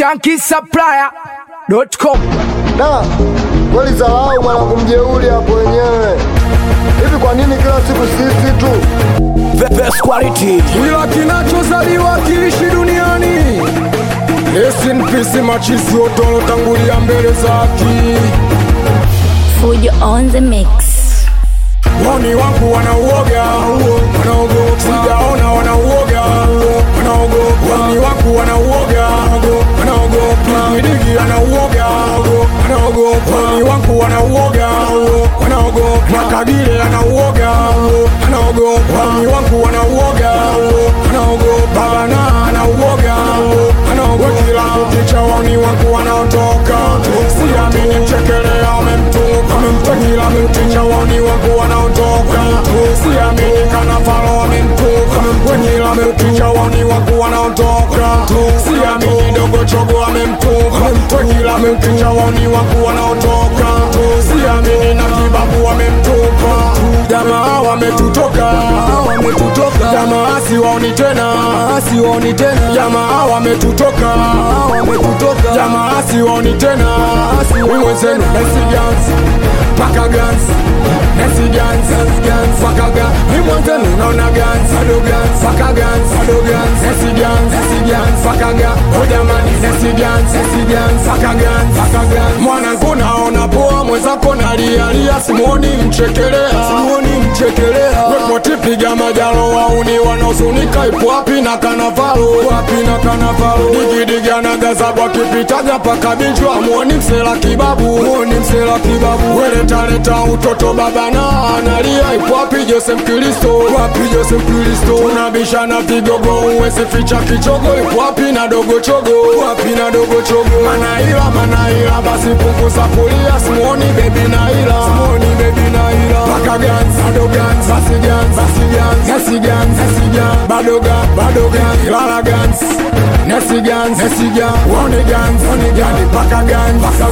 shankisupplier.com. Da, kweli zalau mwanangu mjeuli hapo wenyewe. Hivi kwa nini kila siku sisi tu? The best quality. kila kinachozaliwa kiishi duniani. Rest in peace machizi wote walotangulia mbele zaki. Fujo on the mix. Woni wangu wanauoga, wanaogopa. Sijaona wanauoga, wanaogopa. Woni wangu wanauoga, wanaogopa. Midigi anauoga, wanaogopa. Woni wangu wanauoga, wanaogopa. Makagile anauoga, wanaogopa. Woni wangu wanauoga, wanaogopa. Bana anauoga, wanaogopa. Kila kukicha woni wangu wanaotoka. Siamini mchekelea amemtupa, amemtekila mticha woni wangu wanaotoka. Siamini kana falo amemtupa, wenyila mticha woni wangu wanaotoka. Siamini dogo chogo amemtupa, wenyila mticha woni wangu wanaotoka. Siamini na kibabu amemtupa, jamaa wametutoka, wametutoka. Jamaa siwaoni tena, siwaoni tena. Jamaa wametutoka, wametutoka. Jamaa siwaoni tena, siwaoni wenzenu. Nesi Gans, paka Gans, Nesi Gans, Gans, paka Gans. Ni mwenzenu naona Gans, ado Gans, paka Gans, ado Gans, Nesi Gans, Nesi Gans, paka Gans. Oh jamani, Nesi Gans, Nesi Gans, paka Gans, paka Gans. Mwanangu naona poa, mwenzako nalia lia, simuoni mchekelea, simuoni mchekelea. Wepo tipiga majalo wauni wanaosunika, ipo wapi na kanavalo, wapi na kanavalo. Digidiga na gazabwa kipitaga paka binjwa, muoni msela kibabu, muoni msela kibabu. Weletaleta utoto baba na analia, ipo wapi Jose Mkristo, wapi Jose Mkristo. Tunabishana vigogo, uwezi ficha kichogo, ipo wapi na dogo chogo, wapi na dogo chogo. Manaila manaila, basi punguza kulia, simuoni bebi naila, simuoni bebi naila. Paka gans, bado gans, basi gans, basi gans, nesi gans, nesi gans, bado gans, bado gans, lala gans. Nesi gans, nesi gans, wone gans, wone gans, paka gans, paka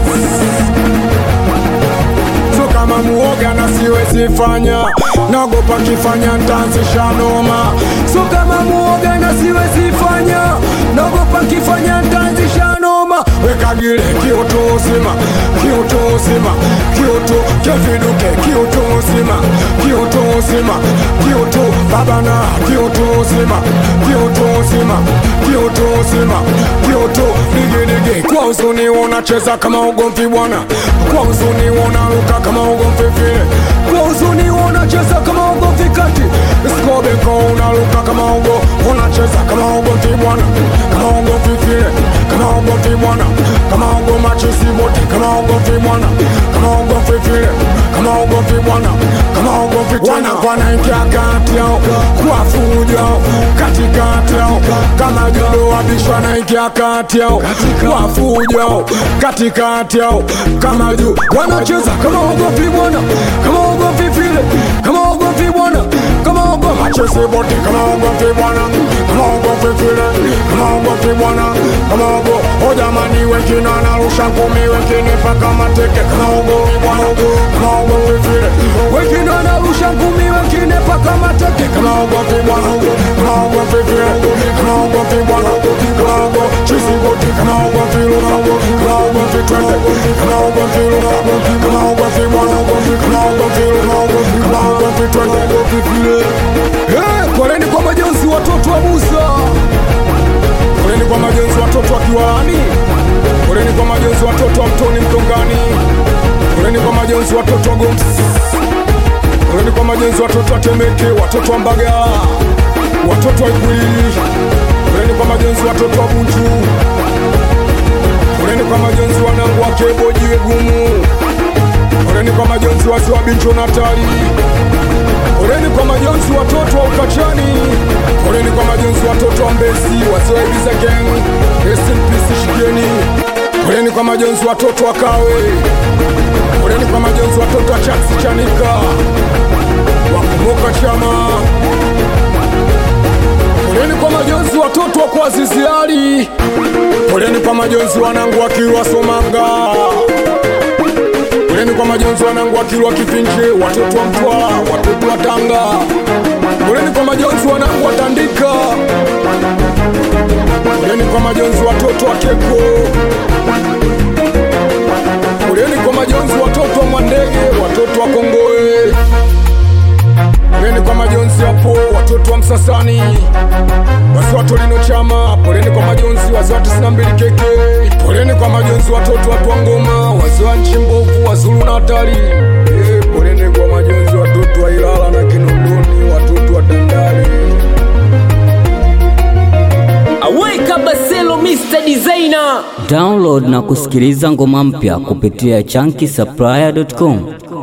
gans so kama muoga na siwezi fanya naogopa kifanya ntaanzisha noma so kama muoga na siwezi fanya naogopa kifanya ntaanzisha noma wekagile kioto uzima kioto uzima kioto keviduke kioto uzima kioto uzima kioto babana kioto uzima kioto uzima kioto uzima kioto digidigi kwa uzuni unacheza kama ugomvi bwana kwa uzuni unaruka kama ugomvi vile kwa uzuni unacheza kama ugomvi kati skobeko unaruka kama ugo unacheza kama ugomvi bwana kama ugomvi vile kama ugomvi bwana kama ugo machisi bote kama ugomvi bwana kama ugomvi vile kama ugomvi bwana kama ugomvi bwana wanaingia kati yao kwa fujo katikati yao kama judo wabishwa naingia kati yao kwa fujo katikati yao kama juu wanacheza kama ugomvi bwana kama ugomvi vile kama ugomvi bwana kama ugo machisi bote kama ugomvi bwana kama ugomvi vile kama ugomvi bwana kama ugo o jamani wengine wanarusha ngumi wengine paka mateke kama ugomvi bwana kama ugomvi vile wengine wanarusha ngumi wengine paka mateke kama ugomvi bwana kama ugomvi vile kama ugomvi bwana kama ugo chisi bote kama ugomvi luna kama ugomvi twende kama ugomvi luna kama ugomvi bwana kama ugomvi luna kama ugomvi twende Eh, poleni kwa majonzi watoto wa Musa poleni kwa majonzi watoto wa Kiwalani poleni kwa majonzi watoto wa Mtoni Mtongani poleni kwa majonzi watoto wa Goms poleni kwa majonzi watoto wa Temeke watoto wa Mbagala watoto wa Ikwili poleni kwa majonzi watoto wa Bunju poleni kwa majonzi wanangu wa Kebo jiwe gumu poleni kwa majonzi wasi wa Bincho Natali poleni kwa majonzi watoto wa Ukachani poleni kwa majonzi watoto wa Mbesi wazee wa Ibiza Gang rest in peace shigeni poleni kwa majonzi watoto wa Kawe poleni kwa majonzi watoto wa Chaksi Chanika wakumbuka chama poleni kwa majonzi watoto wa kwa Ziziari poleni kwa majonzi wanangu wa Kilwa Somanga poleni kwa majonzi wanangu wa Kilwa Kifinje watoto wa Mtwara watoto wa Tanga poleni kwa majonzi wanangu wa Tandika Poleni kwa majonzi watoto wa Keko, poleni kwa majonzi watoto wa Mwandege, watoto wa Kongoe, poleni kwa majonzi hapo watoto wa Msasani, wazee wa Torino Chama, poleni kwa majonzi wazee wa 92 keke, poleni kwa majonzi watoto wa Twangoma, wazee wa nchi mbovu, wazulu na hatari, eh, poleni kwa majonzi watoto wa Ilala na Kinondoni, watoto wa Dandali. Aweka Baselo Mr. Designer. Download na kusikiliza ngoma mpya kupitia chunky supplier.com.